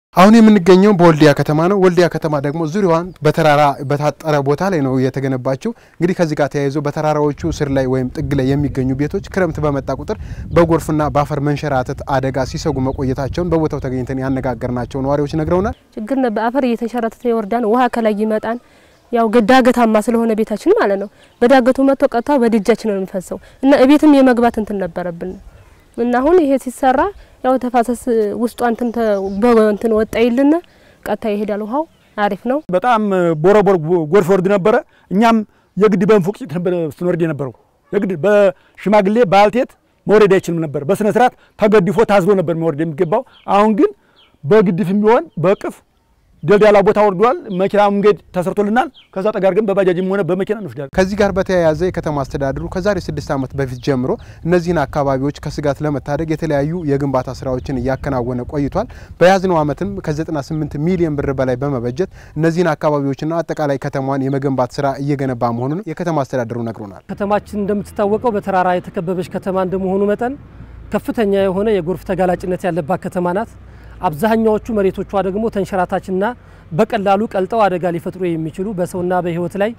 አሁን የምንገኘው በወልዲያ ከተማ ነው። ወልዲያ ከተማ ደግሞ ዙሪያዋን በተራራ በታጠረ ቦታ ላይ ነው የተገነባችው። እንግዲህ ከዚህ ጋር ተያይዞ በተራራዎቹ ስር ላይ ወይም ጥግ ላይ የሚገኙ ቤቶች ክረምት በመጣ ቁጥር በጎርፍና በአፈር መንሸራተት አደጋ ሲሰጉ መቆየታቸውን በቦታው ተገኝተን ያነጋገርናቸው ነዋሪዎች ነግረውናል። ችግር ነበር። አፈር እየተንሸራተተ ይወርዳን፣ ውሃ ከላይ ይመጣን። ያው ዳገታማ ስለሆነ ቤታችን ማለት ነው። በዳገቱ መጥቶ ቀጥታ በድጃችን ነው የሚፈሰው እና እቤትም የመግባት እንትን ነበረብን እና አሁን ይሄ ሲሰራ ያው ተፋሰስ ውስጧ እንትን እንትን ወጣ ይልና ቀጥታ ይሄዳል። ውሃው አሪፍ ነው። በጣም ቦረቦር ጎርፍ ወርድ ነበረ። እኛም የግድ በንፉቅጭት ነበር ስንወርድ የነበረው የግድ በሽማግሌ ባልቴት መውረድ አይችልም ነበር። በስነ ስርዓት ተገድፎ ታዝሎ ነበር መውረድ የሚገባው። አሁን ግን በግድፍም ቢሆን በቅፍ ደልዳላ ቦታ ወርዷል። መኪና መንገድ ተሰርቶልናል። ከዛ ጠጋር ግን በባጃጅም ሆነ በመኪና እንወስዳለን። ከዚህ ጋር በተያያዘ የከተማ አስተዳደሩ ከዛሬ ስድስት ዓመት በፊት ጀምሮ እነዚህን አካባቢዎች ከስጋት ለመታደግ የተለያዩ የግንባታ ስራዎችን እያከናወነ ቆይቷል። በያዝነው ዓመትም ከ98 ሚሊዮን ብር በላይ በመበጀት እነዚህን አካባቢዎችና አጠቃላይ ከተማዋን የመገንባት ስራ እየገነባ መሆኑን የከተማ አስተዳደሩ ነግሮናል። ከተማችን እንደምትታወቀው በተራራ የተከበበች ከተማ እንደመሆኑ መጠን ከፍተኛ የሆነ የጎርፍ ተጋላጭነት ያለባት ከተማ ናት። አብዛኛዎቹ መሬቶቿ ደግሞ ተንሸራታችና በቀላሉ ቀልጠው አደጋ ሊፈጥሩ የሚችሉ በሰውና በሕይወት ላይ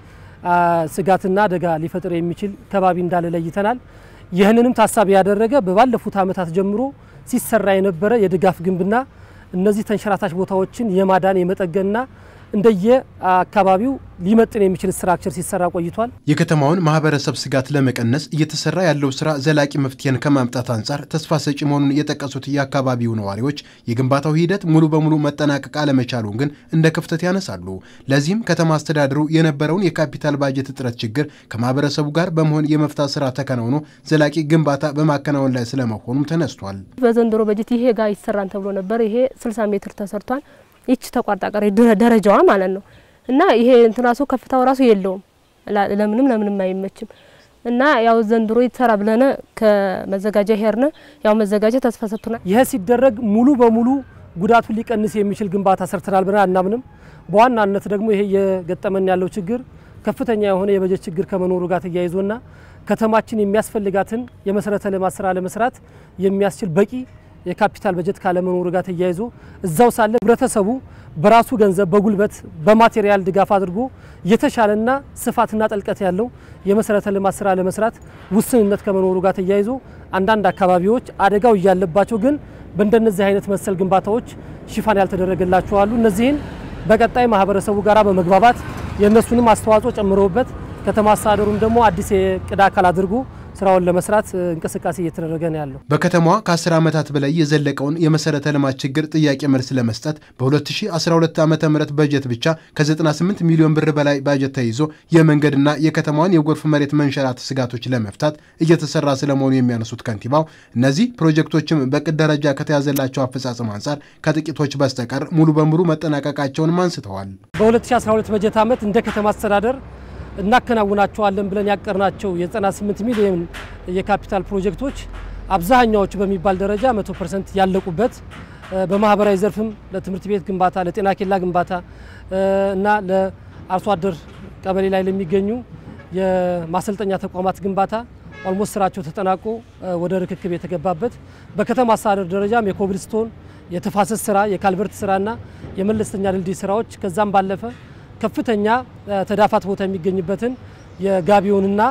ስጋትና አደጋ ሊፈጥር የሚችል ከባቢ እንዳለ ለይተናል። ይህንንም ታሳቢ ያደረገ በባለፉት ዓመታት ጀምሮ ሲሰራ የነበረ የድጋፍ ግንብና እነዚህ ተንሸራታች ቦታዎችን የማዳን የመጠገንና እንደየ አካባቢው ሊመጥን የሚችል ስትራክቸር ሲሰራ ቆይቷል። የከተማውን ማህበረሰብ ስጋት ለመቀነስ እየተሰራ ያለው ስራ ዘላቂ መፍትሄን ከማምጣት አንጻር ተስፋ ሰጪ መሆኑን የጠቀሱት የአካባቢው ነዋሪዎች የግንባታው ሂደት ሙሉ በሙሉ መጠናቀቅ አለመቻሉን ግን እንደ ክፍተት ያነሳሉ። ለዚህም ከተማ አስተዳደሩ የነበረውን የካፒታል ባጀት እጥረት ችግር ከማህበረሰቡ ጋር በመሆን የመፍታት ስራ ተከናውኖ ዘላቂ ግንባታ በማከናወን ላይ ስለመሆኑም ተነስቷል። በዘንድሮ በጀት ይሄ ጋር ይሰራን ተብሎ ነበር። ይሄ 60 ሜትር ተሰርቷል። ይች ተቋርጣ ቀረ ደረጃዋ ማለት ነው። እና ይሄ እንትን ራሱ ከፍታው ራሱ የለውም ለምንም ለምንም አይመችም። እና ያው ዘንድሮ ይሰራ ብለነ ከመዘጋጃ ሄርነ ያው መዘጋጃ ተስፋ ሰጥቶናል። ይህ ሲደረግ ሙሉ በሙሉ ጉዳቱን ሊቀንስ የሚችል ግንባታ ሰርተናል ብለን አናምንም። በዋናነት ደግሞ ይሄ እየገጠመን ያለው ችግር ከፍተኛ የሆነ የበጀት ችግር ከመኖሩ ጋር ተያይዞና ከተማችን የሚያስፈልጋትን የመሰረተ ልማት ስራ ለመስራት የሚያስችል በቂ የካፒታል በጀት ካለመኖሩ ጋር ተያይዞ እዛው ሳለ ህብረተሰቡ በራሱ ገንዘብ በጉልበት በማቴሪያል ድጋፍ አድርጎ የተሻለና ስፋትና ጥልቀት ያለው የመሰረተ ልማት ስራ ለመስራት ውስንነት ከመኖሩ ጋር ተያይዞ አንዳንድ አካባቢዎች አደጋው እያለባቸው ግን በእንደነዚህ አይነት መሰል ግንባታዎች ሽፋን ያልተደረገላቸው አሉ። እነዚህን በቀጣይ ማህበረሰቡ ጋራ በመግባባት የእነሱንም አስተዋጽኦ ጨምረውበት ከተማ አስተዳደሩም ደግሞ አዲስ የቅድ አካል አድርጎ ስራውን ለመስራት እንቅስቃሴ እየተደረገ ነው ያለው። በከተማዋ ከ10 ዓመታት በላይ የዘለቀውን የመሰረተ ልማት ችግር ጥያቄ መልስ ለመስጠት በ2012 ዓ ም በጀት ብቻ ከ98 ሚሊዮን ብር በላይ ባጀት ተይዞ የመንገድና የከተማዋን የጎርፍ መሬት መንሸራት ስጋቶች ለመፍታት እየተሰራ ስለመሆኑ የሚያነሱት ከንቲባው እነዚህ ፕሮጀክቶችም በቅድ ደረጃ ከተያዘላቸው አፈጻጸም አንጻር ከጥቂቶች በስተቀር ሙሉ በሙሉ መጠናቀቃቸውንም አንስተዋል። በ2012 በጀት ዓመት እንደ ከተማ አስተዳደር እናከናውናቸዋለን ብለን ያቀርናቸው የ98 ሚሊዮን የካፒታል ፕሮጀክቶች አብዛኛዎቹ በሚባል ደረጃ 100 ፐርሰንት ያለቁበት በማህበራዊ ዘርፍም ለትምህርት ቤት ግንባታ፣ ለጤና ኬላ ግንባታ እና ለአርሶ አደር ቀበሌ ላይ ለሚገኙ የማሰልጠኛ ተቋማት ግንባታ ኦልሞስት ስራቸው ተጠናቆ ወደ ርክክብ የተገባበት በከተማ አስተዳደር ደረጃም የኮብልስቶን የተፋሰስ ስራ፣ የካልቨርት ስራና የመለስተኛ ድልድይ ስራዎች ከዛም ባለፈ ከፍተኛ ተዳፋት ቦታ የሚገኝበትን የጋቢዮንና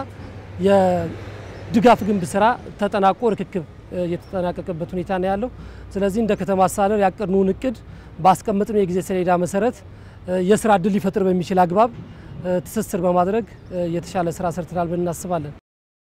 የድጋፍ ግንብ ስራ ተጠናቆ ርክክብ የተጠናቀቀበት ሁኔታ ነው ያለው። ስለዚህ እንደ ከተማ አስተዳደር ያቀድነውን እቅድ ባስቀመጥነው የጊዜ ሰሌዳ መሰረት የስራ እድል ሊፈጥር በሚችል አግባብ ትስስር በማድረግ የተሻለ ስራ ሰርተናል ብለን እናስባለን።